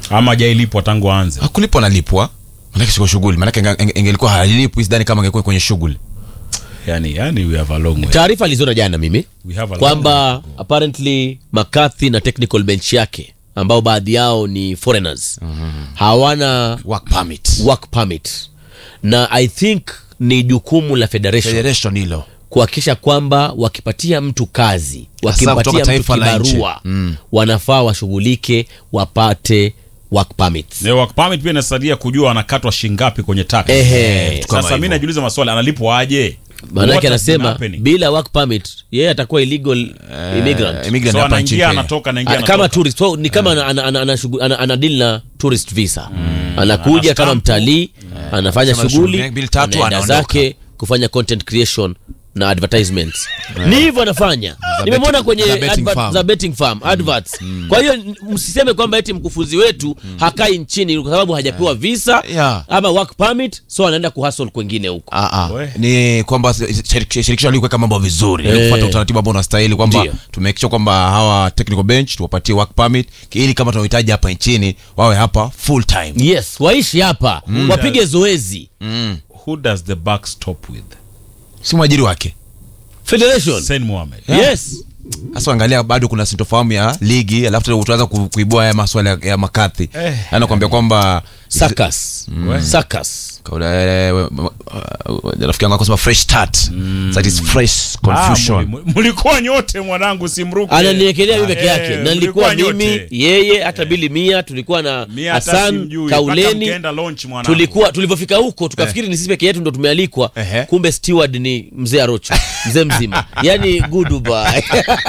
ama hajailipwa tangu aanze hakulipwa analipwa manake siko shughuli manake inge- inge- ingelikuwa halipwi sidhani kama angekuwa kwenye shughuli yani, yani we have a long way. taarifa aliziona jana mimi We have a long kwamba way to go. apparently McCarthy na technical bench yake ambao baadhi yao ni foreigners hawana work permit work permit na i think ni jukumu la federation federation hilo kuhakikisha kwamba wakipatia mtu kazi kutoka wakimpatia mtu taifa la nchi. kibarua wanafaa washughulike wapate work permits Na work permit pia inasaidia kujua anakatwa shingapi kwenye tax. Ehe. kama Sasa mi hivyo. najiuliza maswali analipwa aje? What maanake has been anasema happening? bila work permit yeye atakuwa illegal immigrant immigrant So hapa nchini anaingia Kenya. anatoka anaingia Ah, kama anatoka. tourist so, ni kama ana, ana, ana, ana, shugu- ana, ana deal na tourist visa anakuja Ana kama stamp. mtalii anafanya Sema shughuli shughuli mbili tatu, anaenda anaondoka. zake kufanya content creation na advertisements ni hivyo anafanya nimemwona betting- kwenye za betting advert, farm. za betting farm adverts kwa hiyo n- msiseme kwamba eti mkufunzi wetu hakai nchini kwa sababu hajapewa visa Yeah. ama work permit so anaenda kuhustle kwengine huko Ah, ah. We. ni kwamba shirikisho shirikisho likuweka mambo vizuri Eh. eh, kufuata utaratibu ambao unastahili kwamba Ndio. tumehakikisha kwamba hawa technical bench tuwapatie work permit ili kama tunahitaji hapa nchini wawe hapa full time yes waishi hapa wapige zoezi Who does the buck stop with? si mwajiri wake federation Sain Mohamed. yes hasa angalia bado kuna sintofahamu ya ligi alafu tena tuanza ku- kuibua haya maswala ya, ya makathi Eh. anakuambia kwamba sakas sakas Kaula- eh, we- we- uh, rafiki yangu akasema fresh start that is fresh Ah, confusion muli- mlikuwa nyote mwanangu simruke. ananiekelea mimi peke Eh, yake na nilikuwa mlikuwa mimi nyote. yeye hata bili mia tulikuwa na Mia hata hasan simjui, mpaka kauleni mkaenda launch mwanangu. tulikuwa tulivyofika huko tukafikiri ni sisi peke yetu ndo tumealikwa Ehe. kumbe steward ni mzee arocho mzee mzima yani goodbye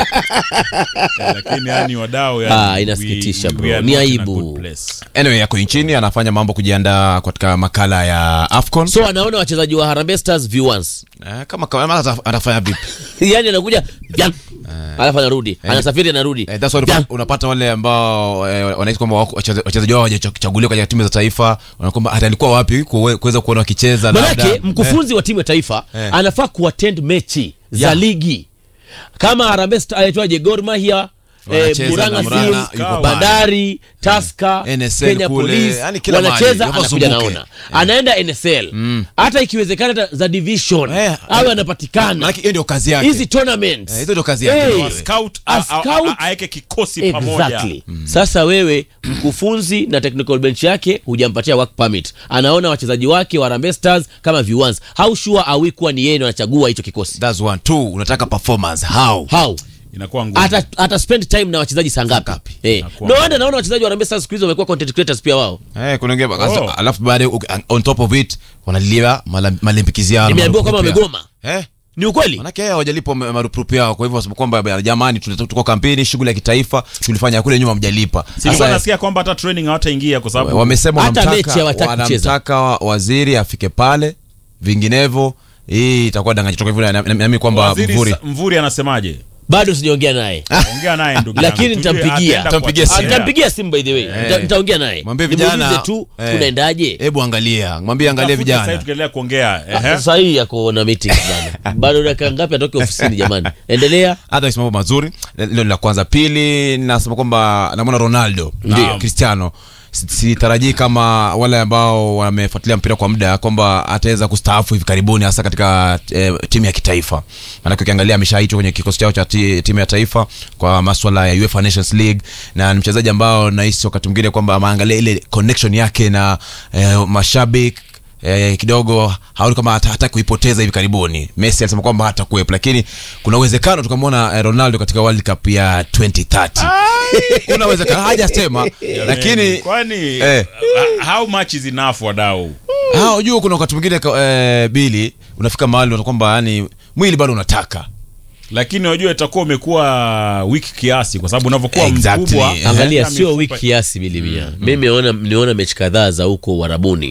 Eh, lakini yani wadau yani, Ah, we- inasikitisha we- bro. we are Ni not in a aibu. good place. anyway yako nchini anafanya mambo kujiandaa katika makala ya afcon so anaona wachezaji wa Harambee Stars viewans Eh, kama kama ata- atafanya vipi yani anakuja vyam, alafu anarudi anasafiri anarudi Eh, that's why Vyam. unapa- unapata wale ambao eh, wanahisi kwamba wako- wacheza- wachezaji wao hawajachaguliwa kwenye timu za taifa wanakwamba hata alikuwa wapi kuwe- kuweza kuona wakicheza manake labda. mkufunzi wa timu ya taifa Eh. anafaa kuattend mechi za Yeah. ligi kama Harambee Stars aitwaje Gor Mahia eh, Wanacheza Murang'a na Murang'a, Seals, yuko pale. Bandari Taska NSL Kenya kule, Police yani kila mahali, wanacheza yuko anakuja zunguke. naona anaenda NSL hata ikiwezekana hata za division Eh, awe anapatikana Maanake hiyo ndio kazi yake hizi tournaments Eh, hizo ndio kazi yake. Hey. Wa scout, A a- a- scout. a- aeke kikosi pamoja Exactly. Sasa wewe mkufunzi na technical bench yake hujampatia work permit, anaona wachezaji wake wa Harambee Stars kama viwans. How sure are we kuwa ni yeye ndo anachagua hicho kikosi? That's one. Two, unataka performance how How inakuwa ngumu ata, ata spend time na wachezaji saa ngapi? Eh, Inakuwa no wonder naona wachezaji wa Harambee Stars siku hizi wamekuwa content creators pia wao. Eh, kuna wengine Oh. oh. alafu baadaye uki- on top of it wanalilia mala- malimbikizi yao na Nimeambiwa kama marupurupu yao. wamegoma. eh Ni ukweli? manake hao hawajalipwa ma- marupurupu yao kwa hivyo wasema kwamba "Bana, jamani tuna- tuko kampeni shughuli ya kitaifa tulifanya kule nyuma mjalipa silikuwa nasikia kwamba hata training hawataingia kwa sababu wamesema Hata wanamtaka- mechi hawataki kucheza. wanamtaka wa- waziri afike pale vinginevyo hii itakuwa danganyi toka hivyo na- na- nami kwamba Waziri mvuri Sa- mvuri anasemaje Bado sijaongea naye. ongea naye ndugu Lakini yangu. Tujue nitampigia. ataenda Nitampigia kuwatetea. Ah, simu. Nitampigia simu by the way. Nita- Nitaongea naye. mwambie Nimuulize vijana tu eh, kunaendaje? hebu angalia mwambie angalia Tafute sasa hivi vijana tukiendelea kuongea ehe. Sasa hii yako na meeting bana. Bado dakika ngapi atoke ofisini jamani? Endelea. hata mambo mazuri hilo ni la kwanza pili nasema kwamba namwona ronaldo Ndio. cristiano Si- sitarajii kama wale ambao wamefuatilia mpira kwa muda kwamba ataweza kustaafu hivi karibuni hasa katika eh, timu ya kitaifa maanake ukiangalia ameshaitwa kwenye kikosi chao cha ti, timu ya taifa kwa maswala ya UEFA Nations League na ni mchezaji ambao nahisi wakati mwingine kwamba ameangalia ile connection yake na eh, mashabiki eh, kidogo haoni kama hata, hata kuipoteza hivi karibuni messi alisema kwamba hata kuwepo lakini kuna uwezekano tukamwona eh, ronaldo katika world cup ya 2030 kuna uwezekano hajasema lakini kwani eh. uh, how much is enough wadau Ah, unajua kuna wakati mwingine ka- eh, bili unafika mahali unaona kwamba yani mwili bado unataka lakini unajua itakuwa umekuwa wiki kiasi kwa sababu unavyokuwa Exactly. mkubwa Eh. angalia hata sio mifupa- wiki kiasi milimia mimi niona niona mechi kadhaa za huko uharabuni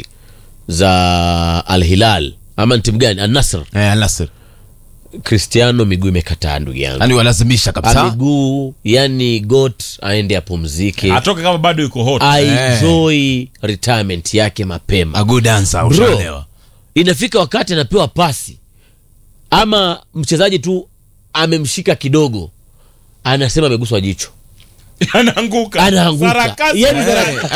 za al hilal ama ni timu gani al nasr eh, Al-Nassr. cristiano miguu imekataa ndugu yangu yani walazimisha Ah, kabisa miguu yani got aende apumzike atoke kama bado yuko hot aenjoy retirement yake mapema a good dancer Bro, ushaelewa inafika wakati anapewa pasi ama mchezaji tu amemshika kidogo anasema ameguswa jicho anaanguka anaanguka Sarakasi. yani,